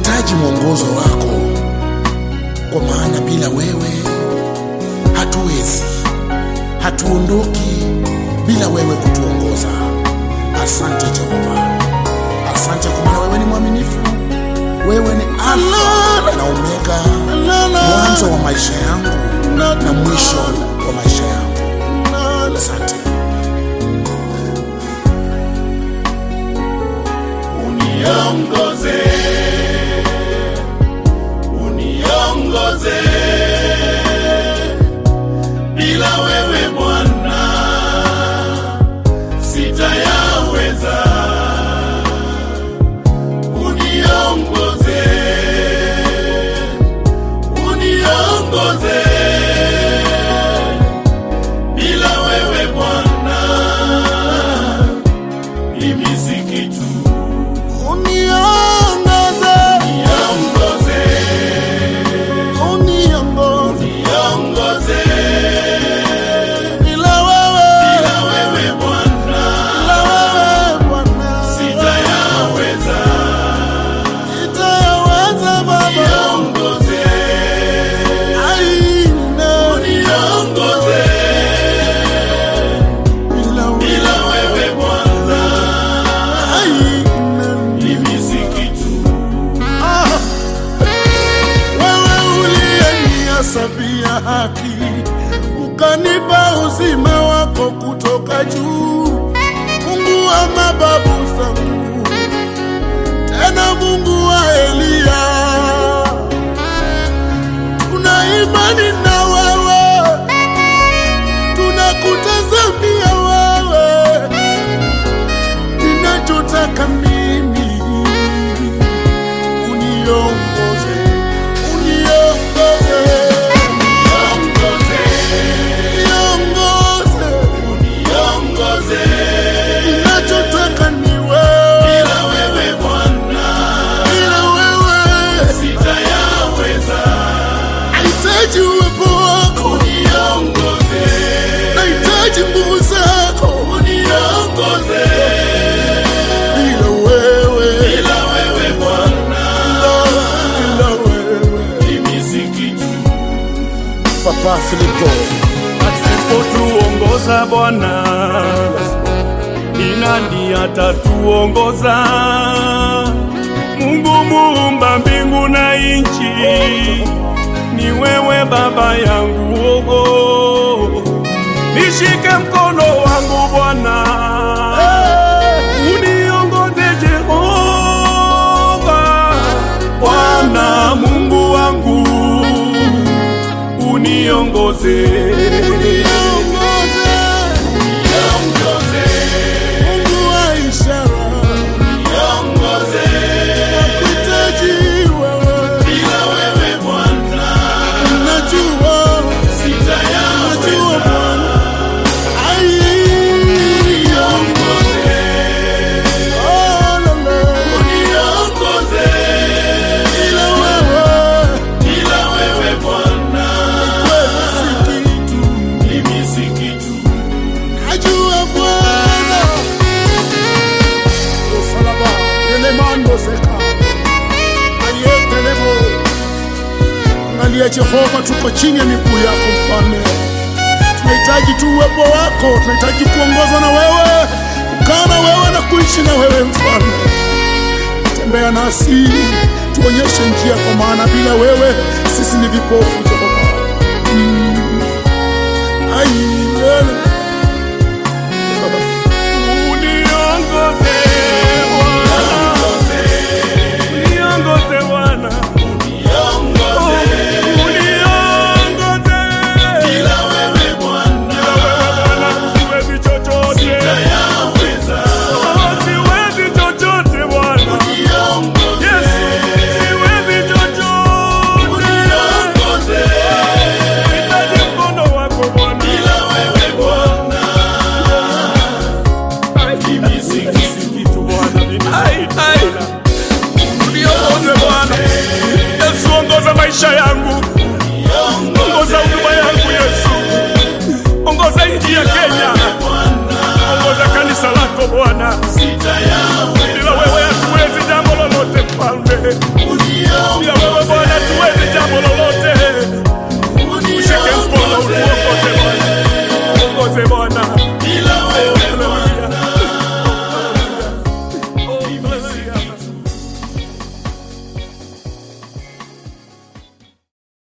tunahitaji mwongozo wako, kwa maana bila wewe hatuwezi, hatuondoki bila wewe kutuongoza. Asante Jehova, asante kwa maana wewe ni mwaminifu, wewe ni Alfa na Omega, mwanzo wa maisha yangu na mwisho wa maisha yangu. Asante. uniongoze uniongoze bila wewe Bwana sitayaweza uniongoze uniongoze bila wewe Bwana mimi si kitu Uniongoze, Niongoze, uniongoze, niongoze, bila wewe, bila wewe Bwana bila wewe Bwana, sitayaweza. sitayaweza Baba. Niongoze, Aina, niongoze, bila wewe, bila wewe Bwana aina. mimi si kitu. Ah, wewe uliyenihesabia haki ukanipa uzima wako kutoka juu, Mungu wa mababu zangu, tena Mungu wa Eliya, tuna imani na wewe, tunakutazamia wewe, ninachotaka mimi uniongoze, uniongoze, Niongoze, niongoze, niongoze, ninachotaka ni wewe, bila wewe Bwana bila wewe sitayaweza. nahitaji uwepo wako, Niongoze, nahitaji nguvu zako, niongoze, bila wewe, bila wewe Bwana bila wewe. mimi si kitu. Papa Filipo, Asipotuongoza Bwana, ni nani atatuongoza? Mungu muumba mbingu na nchi, ni wewe Baba yangu. Oh, nishike mkono wangu Bwana, uniongoze Jehova, Bwana Mungu wangu, uniongoze uniongoze, Niongoze, Mungu wa ishara, niongoze, nakuhitaji wewe, bila wewe Bwana najua, najua sitayaweza. Bwana, ai, Niongoze, oh, la, la, niongoze, bila wewe, bila wewe Bwana wewe si kitu, mimi si kitu. najua Bwana, usalaba, elemando seka, ayetelebo, angalia Jehova, tuko chini ya miguu yako mfalme, tunahitaji tu uwepo wako, tunahitaji kuongozwa na wewe, kukaa na wewe na kuishi na wewe mfalme. Tembea nasi, tuonyeshe njia, kwa maana bila wewe sisi ni vipofu Jehova. Mm. Ai, lele. Uniongoze Bwana, uniongoze Bwana, Niongoze, uniongoze bila wewe Bwana Bwana, siwezi chochote, sitayaweza. Oh, siwezi chochote Bwana, Niongoze, Yesu, siwezi chochote, niongoze, nahitaji mkono wako Bwana, bila wewe Bwana mimi si kitu. kitu Bwana, mimi si kitu Bwana. Uniongoze Bwana, Yesu, ongoza maisha yangu, ongoza huduma yangu Yesu, ongoza nchi ya Kenya, ongoza kanisa lako Bwana, Sitayaweza.